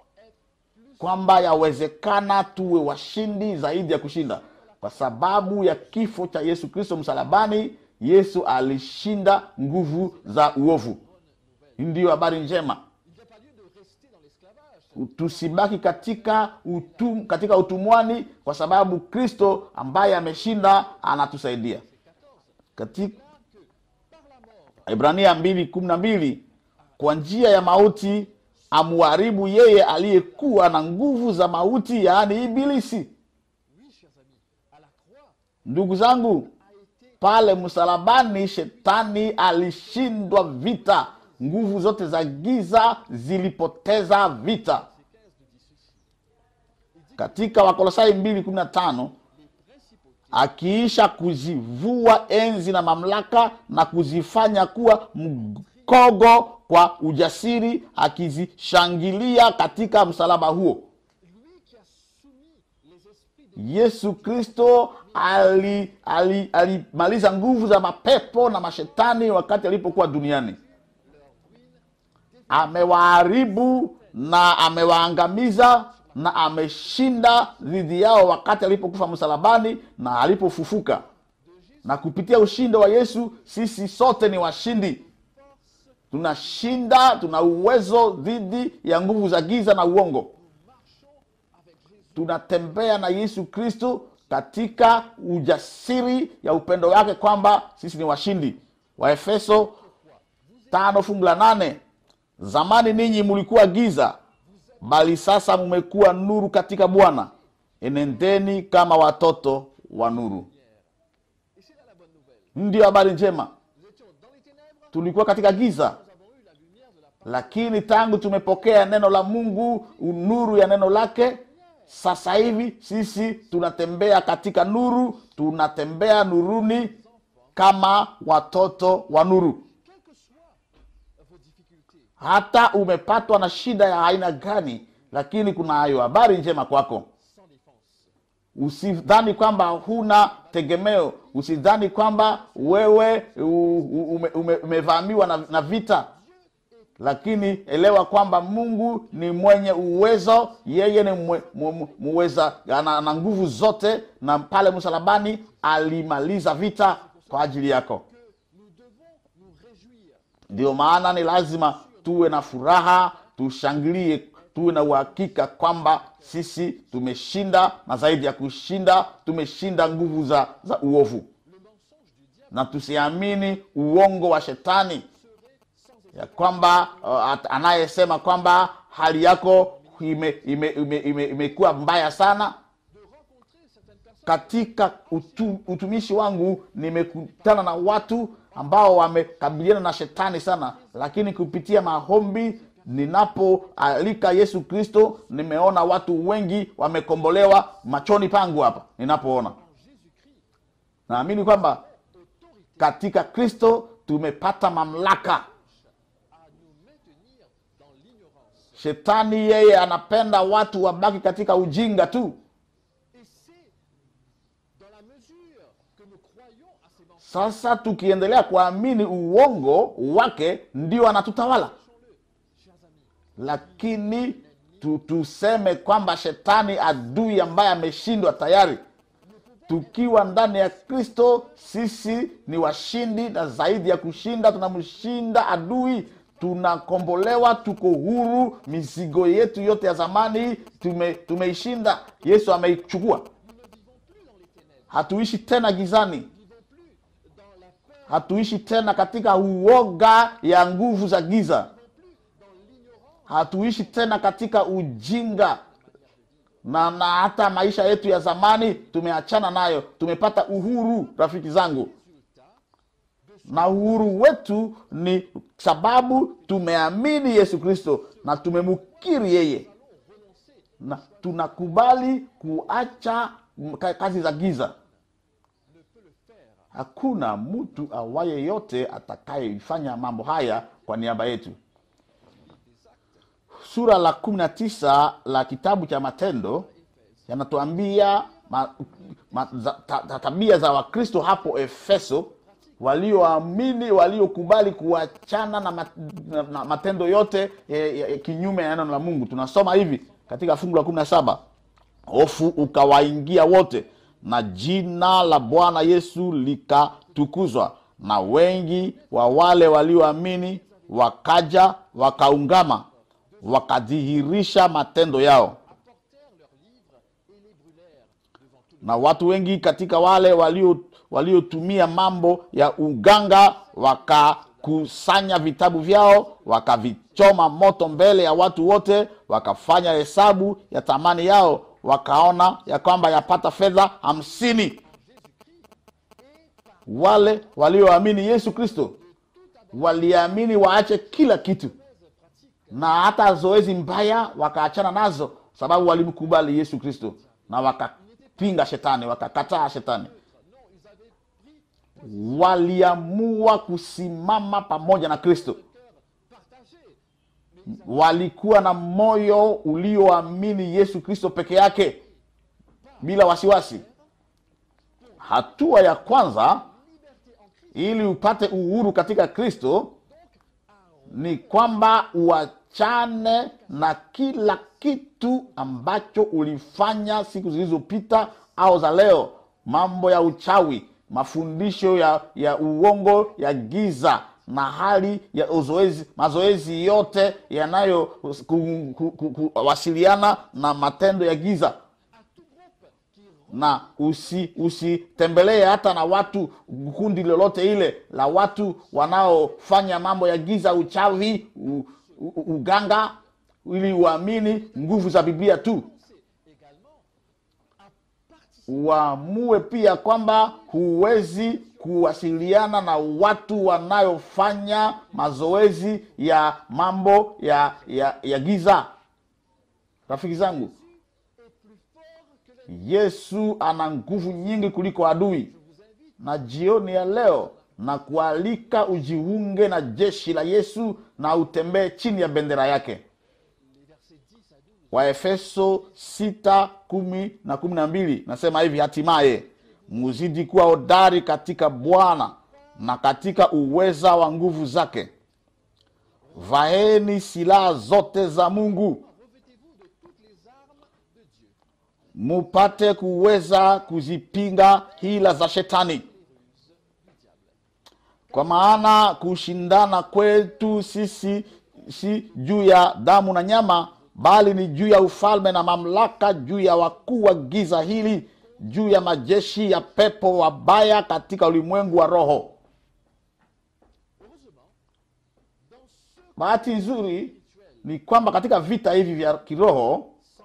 kwamba yawezekana tuwe washindi zaidi ya kushinda kwa sababu ya kifo cha yesu kristo msalabani yesu alishinda nguvu za uovu hii ndiyo habari njema il n'y a pas lieu de rester dans l'esclavage. tusibaki katika utum, katika utumwani kwa sababu kristo ambaye ameshinda anatusaidia katika ibrania mbili kumi na mbili kwa njia ya mauti amuharibu yeye aliyekuwa na nguvu za mauti yaani ibilisi Oui, chers amis, à la croix ndugu zangu a été pale msalabani shetani alishindwa vita nguvu zote za giza zilipoteza vita katika wakolosai 215 akiisha kuzivua enzi na mamlaka na kuzifanya kuwa mkogo kwa ujasiri akizishangilia katika msalaba huo lui qui a soumis les esprits de yesu kristo alimaliza ali, alimaliza nguvu za mapepo na mashetani wakati alipokuwa duniani amewaharibu na amewaangamiza na ameshinda dhidi yao wakati alipokufa msalabani na alipofufuka na kupitia ushindi wa yesu sisi sote ni washindi tunashinda tuna uwezo dhidi ya nguvu za giza na uongo tunatembea na yesu kristo katika ujasiri ya upendo wake kwamba sisi ni washindi waefeso tano fungu la nane zamani ninyi mulikuwa giza bali sasa mumekuwa nuru katika bwana enendeni kama watoto wa nuru Et c'est là la bonne nouvelle. ndiyo habari njema Nous étions dans les ténèbres, tulikuwa katika giza nous avons eu la lumière de la parole. lakini tangu tumepokea neno la mungu nuru ya neno lake sasa hivi sisi tunatembea katika nuru tunatembea nuruni kama watoto wa nuru Quelles que soient vos difficultés, hata umepatwa na shida ya aina gani lakini kuna hayo habari njema kwako sans défense. usidhani kwamba huna tegemeo usidhani kwamba wewe u- u- ume, ume, umevamiwa na, na vita lakini elewa kwamba mungu ni mwenye uwezo yeye ni mwe, mu, mu- muweza ana, ana nguvu zote na pale msalabani alimaliza vita kwa ajili yako Que nous devons nous réjouir ndio maana ni lazima tuwe na furaha tushangilie tuwe na uhakika kwamba sisi tumeshinda na zaidi ya kushinda tumeshinda nguvu za, za uovu le mensonge du diable na tusiamini uongo wa shetani ya kwamba uh, at- anayesema kwamba hali yako imekuwa ime, ime, ime, imekuwa mbaya sana de rencontrer certaines personnes katika utu, utumishi wangu nimekutana na watu ambao wamekabiliana na shetani sana lakini kupitia maombi ninapoalika yesu kristo nimeona watu wengi wamekombolewa machoni pangu hapa ninapoona en Jésus-Christ naamini kwamba autorité katika kristo tumepata mamlaka à nous maintenir dans l'ignorance. shetani yeye anapenda watu wabaki katika ujinga tu Et c'est dans la mesure que nous croyons à ces mensonges, sasa tukiendelea kuamini uongo wake ndio anatutawala sachons-le, chers amis, lakini tu, tuseme kwamba shetani adui ambaye ameshindwa tayari tukiwa ndani ya kristo sisi ni washindi na zaidi ya kushinda tunamshinda adui tunakombolewa tuko huru mizigo yetu yote ya zamani tume, tumeishinda yesu ameichukua nous ne vivons plus dans les ténèbres, hatuishi tena gizani nous ne vivons plus dans la peur, hatuishi tena katika uoga ya nguvu za giza plus dans l'ignorance. hatuishi tena katika ujinga na, na hata maisha yetu ya zamani tumeachana nayo tumepata uhuru rafiki zangu na uhuru wetu ni sababu tumeamini yesu kristo na tumemukiri yeye na tunakubali kuacha ka- kazi za giza hakuna mtu awaye yote atakayeifanya mambo haya kwa niaba yetu sura la kumi na tisa la kitabu cha matendo yanatuambia ma, ma, za, ta, ta, tabia za wakristo hapo efeso walioamini waliokubali kuachana na, mat, na, na matendo yote eh, eh, kinyume ya neno la mungu tunasoma hivi katika fungu la kumi na saba hofu ukawaingia wote na jina la bwana yesu likatukuzwa na wengi wa wale walioamini wakaja wakaungama wakadhihirisha matendo yao apportèrent leurs livres et les brûlèrent devant tout le na watu wengi katika wale walio waliotumia mambo ya uganga wakakusanya vitabu vyao wakavichoma moto mbele ya watu wote wakafanya hesabu ya thamani yao wakaona ya kwamba yapata fedha hamsini wale walioamini yesu kristo waliamini waache kila kitu na hata zoezi mbaya wakaachana nazo sababu walimkubali yesu kristo na wakapinga shetani wakakataa shetani Non, ils avaient pris waliamua kusimama pamoja na kristo cœur partagé. Mais ils walikuwa na moyo ulioamini yesu kristo peke yake bila wasiwasi hatua ya kwanza ili upate uhuru katika kristo ni kwamba uachane na kila kitu ambacho ulifanya siku zilizopita au za leo mambo ya uchawi mafundisho ya, ya uongo ya giza na hali ya uzoezi mazoezi yote yanayo ku- ku- ku- kuwasiliana na matendo ya giza na usi usitembelee hata na watu kundi lolote ile la watu wanaofanya mambo ya giza uchawi u, u, uganga ili uamini nguvu za biblia tu également à participer uamue pia kwamba huwezi kuwasiliana na watu wanayofanya mazoezi ya mambo ya ya, ya giza rafiki zangu est plus fort que les yesu ana nguvu nyingi kuliko adui na jioni ya leo na kualika ujiunge na jeshi la yesu na utembee chini ya bendera yake les versets 10 à 12. waefeso 6 kumi na kumi na mbili nasema hivi hatimaye muzidi kuwa hodari katika bwana na katika uweza wa nguvu zake vaeni silaha zote za mungu Revêtez-vous de toutes les armes de Dieu. mupate kuweza kuzipinga hila za shetani kwa maana kushindana kwetu sisi si juu ya damu na nyama bali ni juu ya ufalme na mamlaka juu ya wakuu wa giza hili juu ya majeshi ya pepo wabaya katika ulimwengu wa roho Heureusement, dans ce bahati nzuri ni kwamba katika vita hivi vya kiroho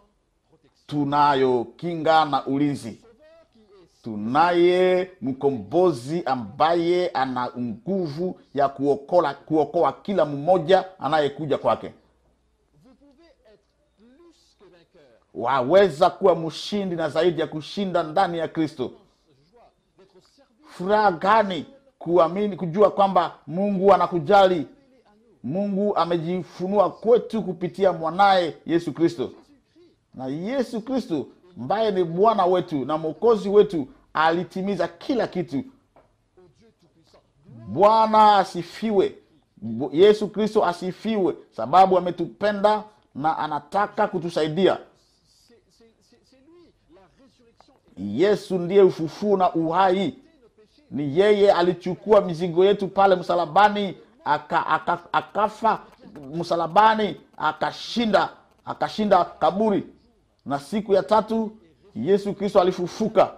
tunayo kinga na ulinzi Sauveur qui est tunaye mkombozi ambaye ana nguvu ya kuokola kuokoa kila mmoja anayekuja kwake vous pouvez être plus que vainqueur. waweza kuwa mshindi na zaidi ya kushinda ndani ya kristo Joie d'être servi furaha gani kuamini kujua kwamba mungu anakujali mungu amejifunua kwetu kupitia mwanaye yesu kristo na yesu kristo ambaye ni bwana wetu na mwokozi wetu alitimiza kila kitu au Dieu Tout-Puissant. bwana asifiwe Bu- yesu kristo asifiwe sababu ametupenda na anataka kutusaidia C'est c'est- c'est- c'est lui, la résurrection et yesu ndiye ufufuo na uhai nos péchés. ni yeye alichukua mizigo yetu pale msalabani aka, aka, akafa msalabani akashinda akashinda kaburi na siku ya tatu yesu kristo alifufuka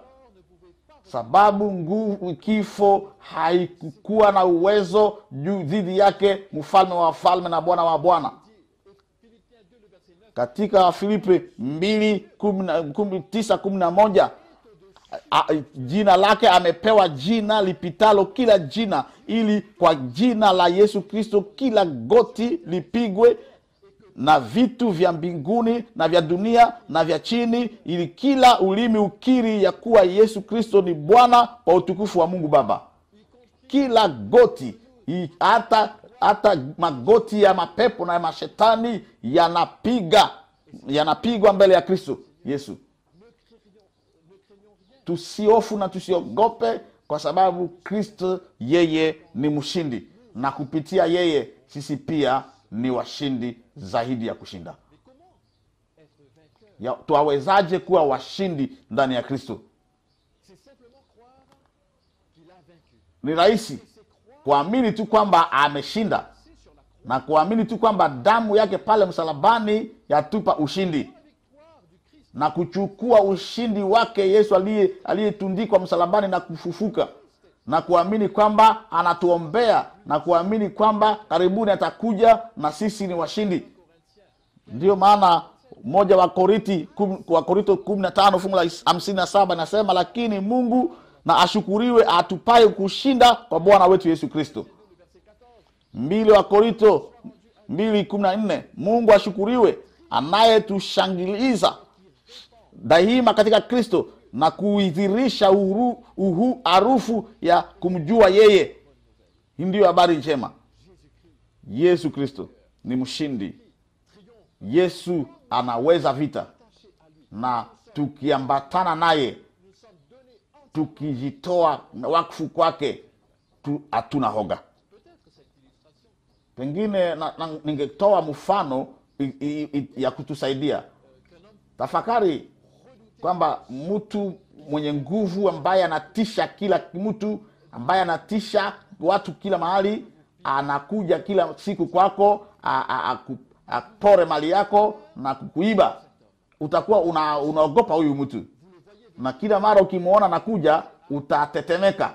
sababu nguvu kifo haikukuwa na uwezo juu dhidi yake mfalme wa wafalme na bwana wa bwana Philippiens 2, le verset 9. katika filipi mbili kumi na- kumi- tisa kumi na moja a- a- jina lake amepewa jina lipitalo kila jina ili kwa jina la yesu kristo kila goti lipigwe na vitu vya mbinguni na vya dunia na vya chini ili kila ulimi ukiri ya kuwa yesu kristo ni bwana kwa utukufu wa mungu baba kila goti i- hata hata magoti ya mapepo na ya mashetani yanapiga yanapigwa mbele ya kristo yesu tusiofu na tusiogope kwa sababu kristo yeye ni mshindi na kupitia yeye sisi pia ni washindi zaidi ya kushinda Être vainqueur, ya, twawezaje kuwa washindi ndani ya kristo c'est simplement croire qu'il a vaincu. ni rahisi C'est croire kuamini tu kwamba ameshinda c'est sur la croix. na kuamini tu kwamba damu yake pale msalabani yatupa ushindi La victoire du Christ na kuchukua ushindi wake yesu aliye- aliyetundikwa msalabani na kufufuka na kuamini kwamba anatuombea na kuamini kwamba karibuni atakuja na sisi ni washindi ndiyo maana moja wa koriti kum- wa korinto kumi na tano fungu la is- hamsini na saba inasema lakini mungu na ashukuriwe atupaye kushinda kwa bwana wetu yesu kristo mbili wa korinto mbili kumi na nne mungu ashukuriwe anayetushangiliza daima katika kristo na kuidhirisha uru- uhu harufu ya kumjua yeye hii ndiyo habari njema yesu kristo ni mshindi yesu anaweza vita na tukiambatana naye tukijitoa wakfu kwake tu- hatuna hoga pengine na, na, ningetoa mfano i, i, i, ya kutusaidia tafakari kwamba mtu mwenye nguvu ambaye anatisha kila mtu ambaye anatisha watu kila mahali anakuja kila siku kwako a- a- aku- apore mali yako na kukuiba utakuwa una, unaogopa huyu mtu na kila mara ukimwona nakuja utatetemeka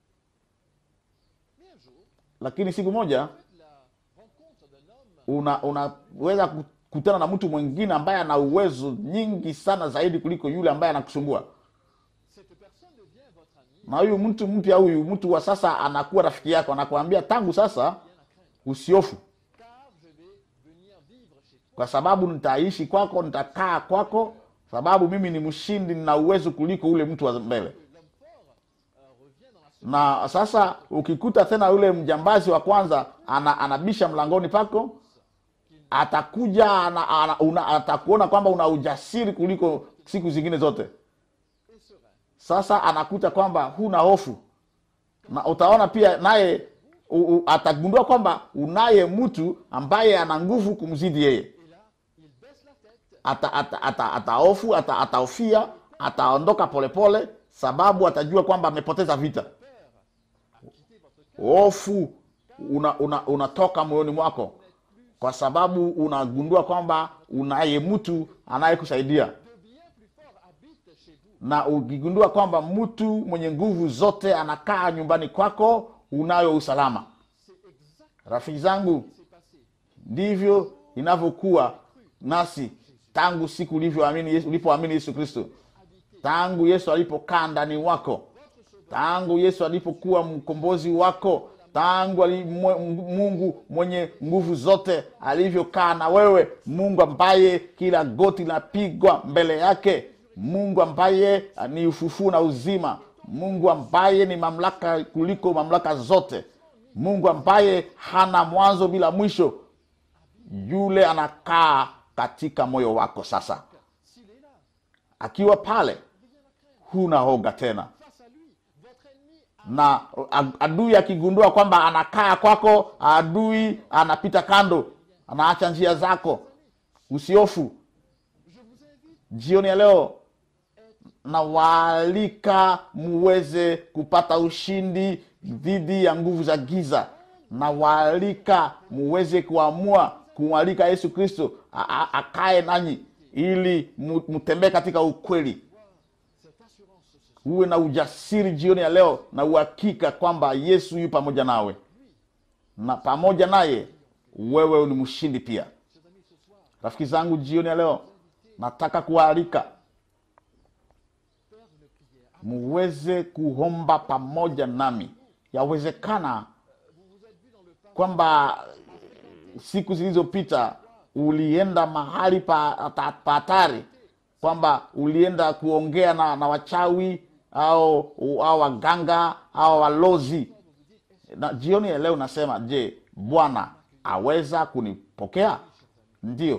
Mais un jour, lakini siku moja la rencontre d'un homme una unaweza kukutana na mtu mwingine ambaye ana uwezo nyingi sana zaidi kuliko yule ambaye anakusumbua Cette personne devient votre ami, na huyu mtu mpya huyu mtu wa sasa anakuwa rafiki yako anakuambia tangu sasa rien à craindre, usiofu car je vais venir vivre chez toi. kwa sababu nitaishi kwako nitakaa kwako sababu mimi ni mshindi nina uwezo kuliko ule mtu wa mbele L'homme fort euh, revient dans la na sasa ukikuta tena yule mjambazi wa kwanza ana, anabisha mlangoni pako atakuja ana, ana, una, atakuona kwamba una ujasiri kuliko siku zingine zote et serein. sasa anakuta kwamba huna hofu na utaona pia naye u- u- atagundua kwamba unaye mtu ambaye ana nguvu kumzidi yeye Et là, il baisse la tête. ata ata ata atahofu ata, ataofia ataondoka polepole sababu atajua kwamba amepoteza vita Père a quitté votre cœur. hofu una, una, unatoka moyoni mwako kwa sababu unagundua kwamba unaye mtu anayekusaidia De bien plus fort habite chez vous. na ukigundua kwamba mtu mwenye nguvu zote anakaa nyumbani kwako unayo usalama C'est exact rafiki zangu ce qui s'est passé. ndivyo inavyokuwa nasi tangu siku ulivyoamini Yesu- ulipoamini yesu kristo tangu yesu alipokaa ndani wako tangu yesu alipokuwa mkombozi wako tangu ali, mwe- mungu mwenye nguvu zote alivyokaa na wewe mungu ambaye kila goti linapigwa mbele yake mungu ambaye ni ufufuo na uzima mungu ambaye ni mamlaka kuliko mamlaka zote mungu ambaye hana mwanzo bila mwisho yule anakaa katika moyo wako sasa S'il est là, akiwa pale huna hoga tena face à lui, votre ennemi na a- adui akigundua kwamba anakaa kwako adui anapita kando anaacha njia zako usiofu Je vous invite jioni ya leo nawaalika muweze kupata ushindi dhidi ya nguvu za giza nawaalika muweze kuamua kumwalika yesu kristo a- a- akae nanyi ili mu- mutembee katika ukweli cette assurance ce soir. uwe na ujasiri jioni ya leo na uhakika kwamba yesu yu pamoja nawe na pamoja naye wewe ni mshindi pia Chers amis, ce soir, rafiki zangu jioni ya leo nataka kuwaalika faire une prière. muweze kuomba pamoja nami yawezekana Vous vous êtes vu dans le passé kwamba siku zilizopita ulienda mahali pa pa- pa hatari kwamba ulienda kuongea na, na wachawi au au waganga au walozi na jioni ya leo nasema je bwana aweza kunipokea ndio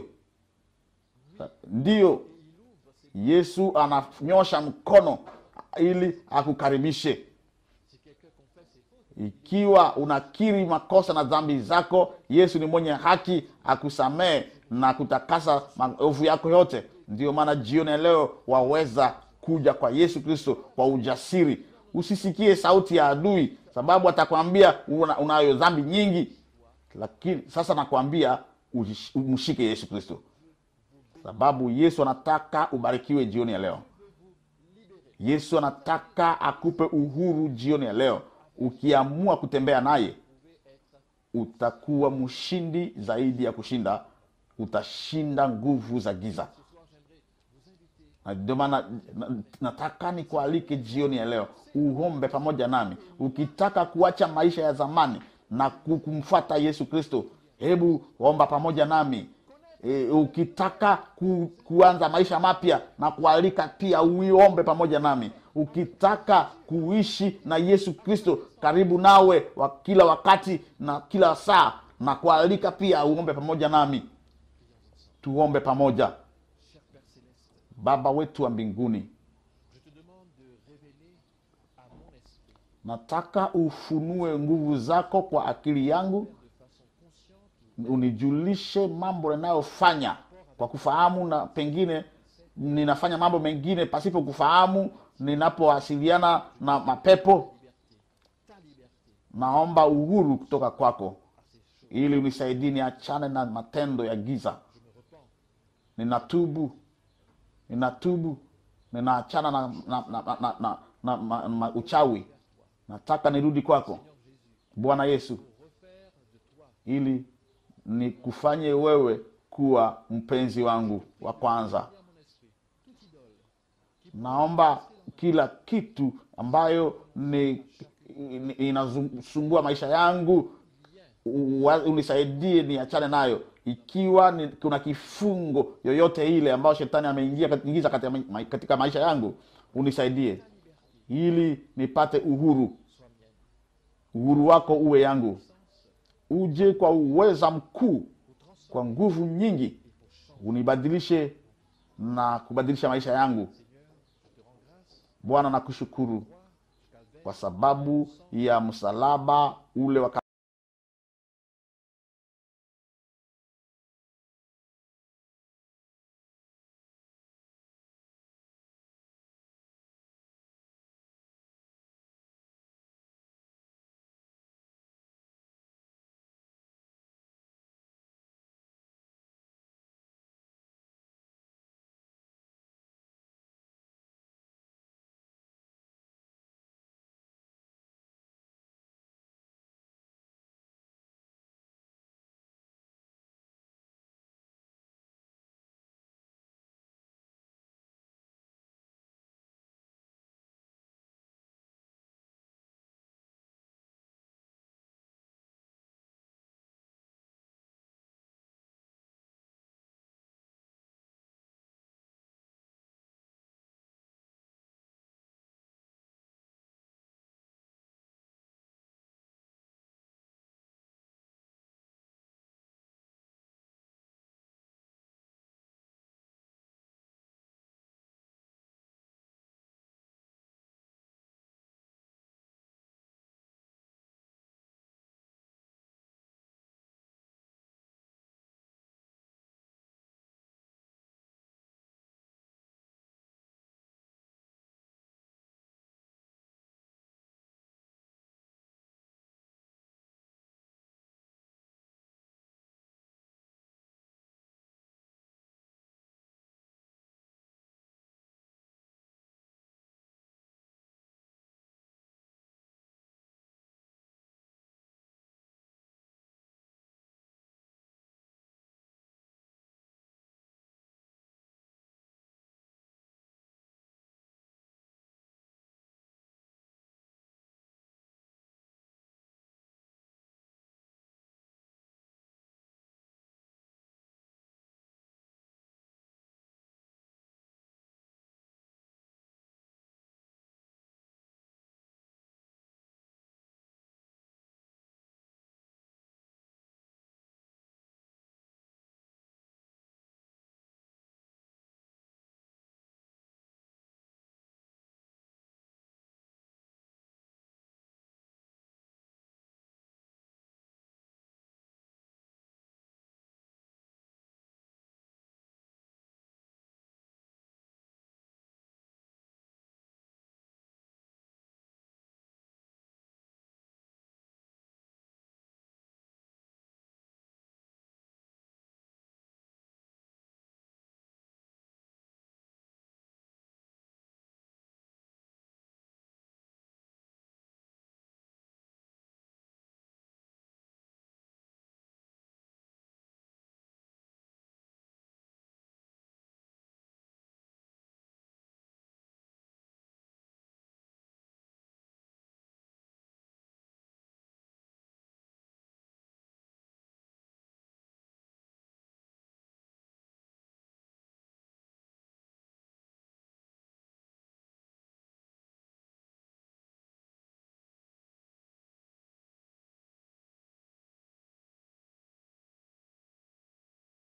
ndio yesu ananyosha mkono ili akukaribishe si quelqu'un confesse ses fautes. ikiwa unakiri makosa na dhambi zako yesu ni mwenye haki akusamehe na kutakasa maovu yako yote ndiyo maana jioni ya leo waweza kuja kwa yesu kristo kwa ujasiri usisikie sauti ya adui sababu atakwambia una, unayo dhambi nyingi lakini sasa nakwambia ujish- umshike yesu kristo sababu yesu anataka ubarikiwe jioni ya leo yesu anataka akupe uhuru jioni ya leo ukiamua kutembea naye utakuwa mshindi zaidi ya kushinda utashinda nguvu za giza na ndio maana na- nataka nikualike jioni ya leo uombe pamoja nami ukitaka kuacha maisha ya zamani na ku- kumfuata yesu kristo hebu omba pamoja nami e, ukitaka ku, kuanza maisha mapya na kualika pia uiombe pamoja nami ukitaka kuishi na yesu kristo karibu nawe wa kila wakati na kila saa na kualika pia uombe pamoja nami tuombe pamoja Cher Père Céleste, baba wetu wa mbinguni je te demande de révéler à mon esprit, nataka ufunue nguvu zako kwa akili yangu de façon consciente ou unijulishe mambo ninayofanya kwa kufahamu na pengine ninafanya mambo mengine pasipo kufahamu ninapowasiliana na mapepo liberté, ta liberté, naomba uhuru kutoka kwako à ces choses. ili unisaidie niachane na matendo ya giza Je me repens ninatubu ninatubu ninaachana na, na, na, na, na, na, na, na, na uchawi nataka nirudi kwako bwana yesu ili nikufanye wewe kuwa mpenzi wangu wa kwanza naomba kila kitu ambayo ni, ni inasumbua maisha yangu uwa- unisaidie niachane nayo ikiwa ni, kuna kifungo yoyote ile ambayo shetani ameingia ingiza katika, ma- katika maisha yangu unisaidie ili nipate uhuru uhuru wako uwe yangu uje kwa uweza mkuu kwa nguvu nyingi unibadilishe na kubadilisha maisha yangu bwana nakushukuru kwa sababu ya msalaba ule wa